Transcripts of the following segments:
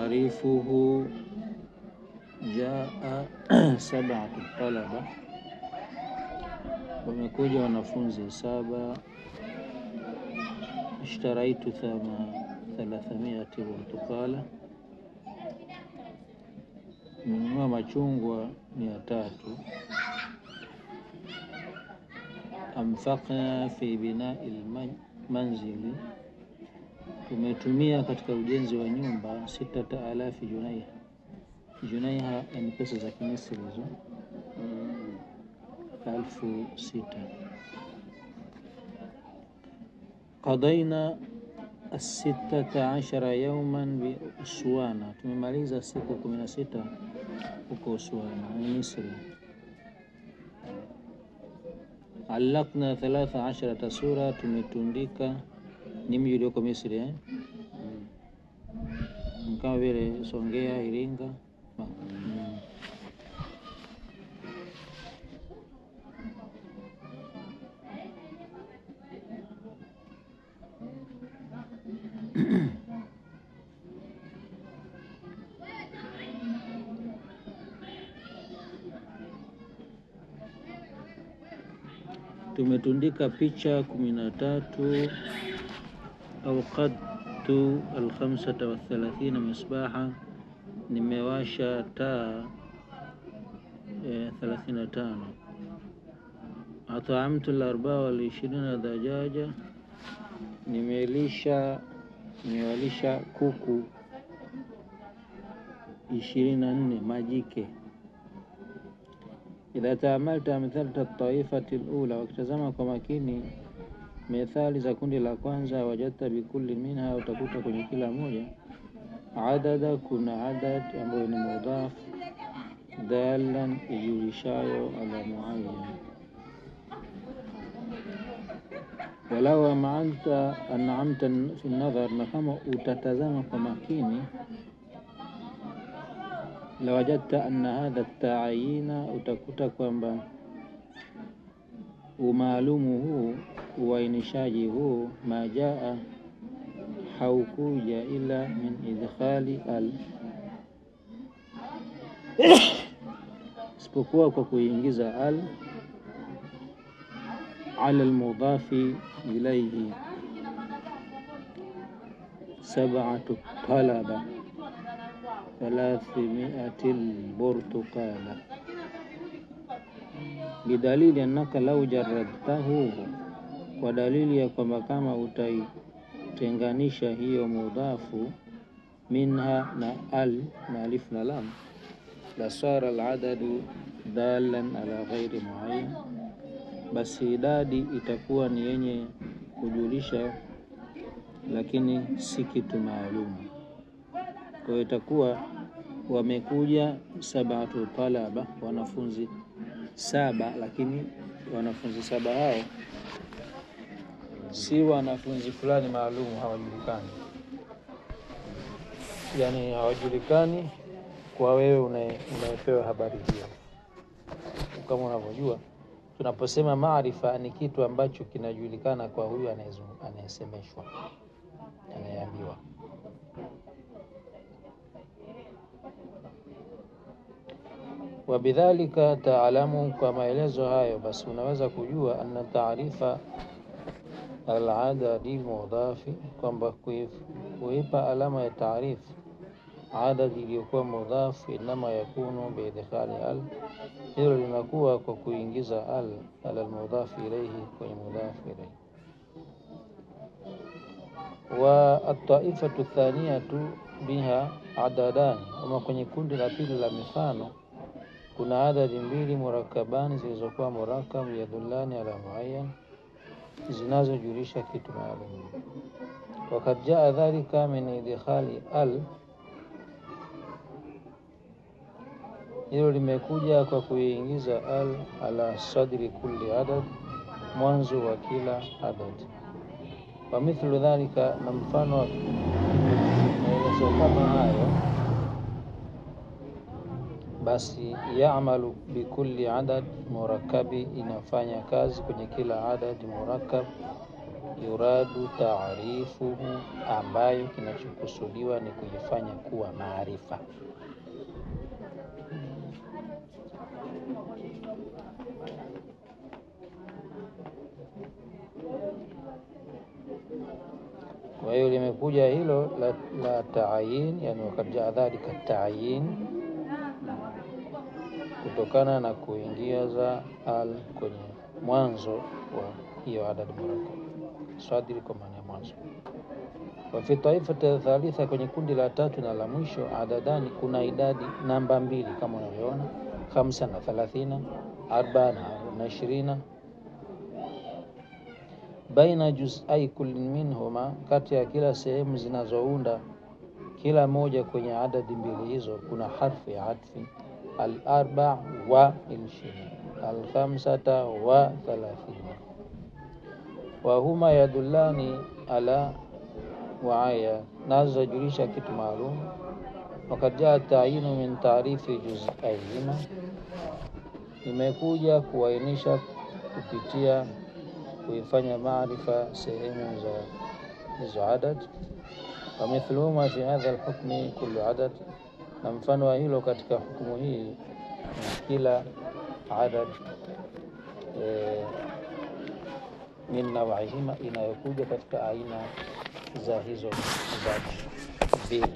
taarifuhu jaa sabatu talaba, wamekuja wanafunzi saba. Ishtaraitu thalathamiati burtukala, nimenunua machungwa mia tatu. Anfaqna fi binai lmanzili, tumetumia katika ujenzi wa nyumba sitata alafi junaiha. Junaiha ni pesa za Kimisri hizo, elfu sita. Qadaina sitata ashara yauman bi Uswana, tumemaliza siku kumi na sita huko Uswana ni Misri. Allakna thalatha asharata sura, tumetundika ni mji ulioko Misri eh? Mm. kama vile Songea, Iringa mm. tumetundika picha kumi na tatu au qadtu alkhamsata wathalathina misbaha, nimewasha taa thelathini na tano. Ataamtu larbaa walishirini dajaja, nimelisha nimewalisha kuku ishirini na nne majike idha taamalta amthalata taifati lula, wakitazama kwa makini methali za kundi la kwanza, wajadta bikulli minha, utakuta kwenye kila moja adada, kuna adad ambayo ni mudhaf, dalan ijulishayo ala muayyan. Walau amanta anamta fi nadhar, na kama utatazama kwa makini lawajadta anna hadha taayina, utakuta kwamba umaalumu huu uainishaji huu majaa haukuja ila min idkhali al, isipokuwa kwa kuingiza al ala almudhafi ilaihi sab'atu talaba thalathimiati lburtukala bidalili annaka lau jaradtahu, kwa dalili ya kwamba kama utaitenganisha hiyo mudhafu minha na al na alif na lam, la sara aladadu dalan ala ghairi muayyan, basi idadi itakuwa ni yenye kujulisha lakini si kitu maalumu. Kwa hiyo itakuwa wamekuja sabatu talaba, wanafunzi saba, lakini wanafunzi saba hao si wanafunzi fulani maalum, hawajulikani. Yani hawajulikani kwa wewe unayepewa habari hiyo. Kama unavyojua, tunaposema maarifa ni kitu ambacho kinajulikana kwa huyu anayesemeshwa, anayeambiwa. Wabidhalika taalamu, kwa maelezo hayo basi unaweza kujua anna taarifa aladadi mudhafi, kwamba kuipa alama ya taarifu adadi iliyokuwa mudhafu, inama yakunu biidkhali al, hilo linakuwa kwa kuingiza al ala almudhafi ilaihi, kwenye mudhafu ilaihi. Wa ataifatu thaniyatu biha adadani, ama kwenye kundi la pili la mifano kuna adadi mbili murakabani zilizokuwa murakab yadullani ala muayyan, zinazojulisha kitu maalum. Wakad jaa dhalika min idkhali al, hilo limekuja kwa kuiingiza al ala sadri kulli adad, mwanzo wa kila adad. Wa mithlu dhalika, na mfano wa maelezo kama hayo basi yamalu bikulli adad murakabi, inafanya kazi kwenye kila adad murakab yuradu taarifuhu, ambayo kinachokusudiwa ni kuifanya kuwa maarifa. Kwa hiyo limekuja hilo la, la taayin, yani wakad jaa dhalika taayin, kutokana na kuingiza al kwenye mwanzo wa hiyo adad murakkab sadiri, kwa maana ya mwanzo. Wa fi taifati thalitha, kwenye kundi la tatu na la mwisho, adadani, kuna idadi namba mbili kama unavyoona, khamsa na thalathina, arba na ishirina baina juzai kullin minhuma, kati ya kila sehemu zinazounda kila moja kwenye adadi mbili hizo kuna harfu ya atfi al-arba wa ishirini al-khamsata wa thalathina wa huma yadullani ala waaya, nazo zajulisha kitu maalum. Wakad jaa tayinu min taarifi juzaihima, imekuja kuainisha kupitia kuifanya maarifa sehemu za hizo adad. Wa mithluhuma fi hadha alhukmi kullu adad, na mfano wa hilo katika hukumu hii ni kila adad e, min nawaihima, inayokuja katika aina za hizo idadi mbili.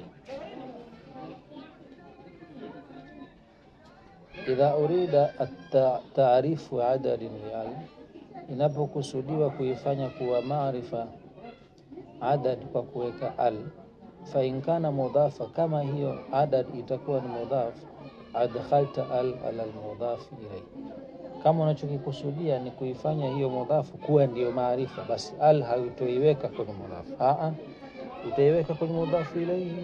Idha urida taarifu adadin lial inapokusudiwa kuifanya kuwa maarifa adad kwa kuweka al, fa in kana mudhafa, kama hiyo adad itakuwa ni mudhaf, adkhalta al ala almudhaf ilayhi. Kama unachokikusudia ni kuifanya hiyo mudhafu kuwa ndiyo maarifa, basi al hautoiweka kwenye mudhafu, a utaiweka kwenye mudhafu ilayhi.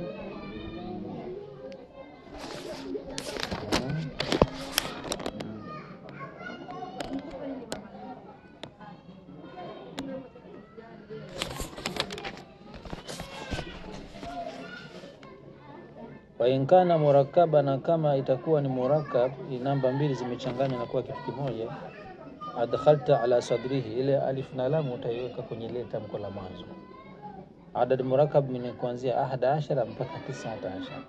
wa in kana murakkaba, na kama itakuwa ni murakkab, ni namba mbili zimechanganywa na kuwa kitu kimoja, adkhalta ala sadrihi, ile alif na lam utaiweka kwenye ile tamko la mwanzo. Adad murakkab ni kuanzia ahada ashara mpaka tisata ashara,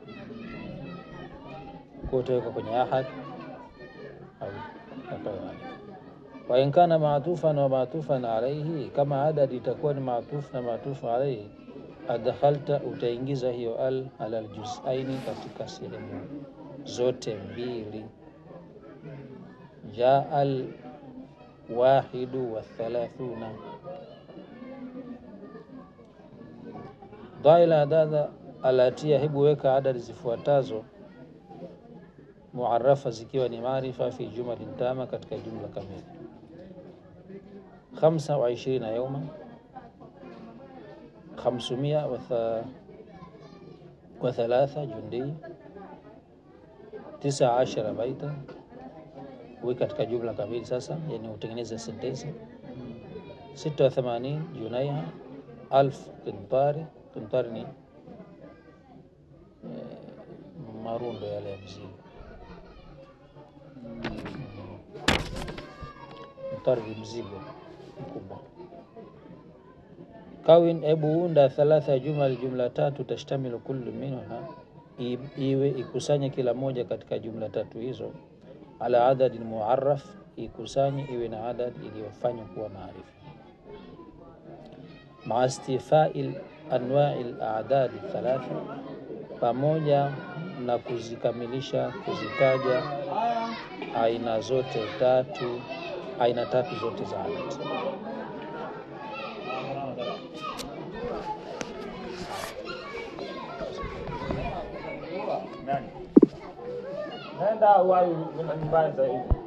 kwa utaweka kwenye ahad au wa in kana maatufan wa maatufan alaihi, kama adad itakuwa ni maatufu na maatufu alaihi adkhalta utaingiza hiyo al ala aljuzaini katika sehemu zote mbili. Jaa al wahidu wa thalathuna dhaila adada alatia, hebu weka adadi zifuatazo muarafa zikiwa ni maarifa fi jumalin tama, katika jumla kamili. Khamsa wa ishirina yauma khamsumia wa thalatha jundia tisa ashara baita, wi katika jumla kamili. Sasa yani utengeneze sentensi. sita wa themanini junaiha alf qintari. Qintari ni marundo yale ya mzigo. Qintari ni mzigo mkubwa. Kawin, ebu unda thalatha jumal, jumla tatu. Tashtamilu kullu minha, iwe ikusanye kila moja katika jumla tatu hizo. Ala adadin muarraf, ikusanye iwe na adad iliyofanywa kuwa maarifa. Maa istifai anwai ladadi thalatha, pamoja na kuzikamilisha kuzitaja aina zote tatu, aina tatu zote za adad. Nenda wayu nyumbani zaidi.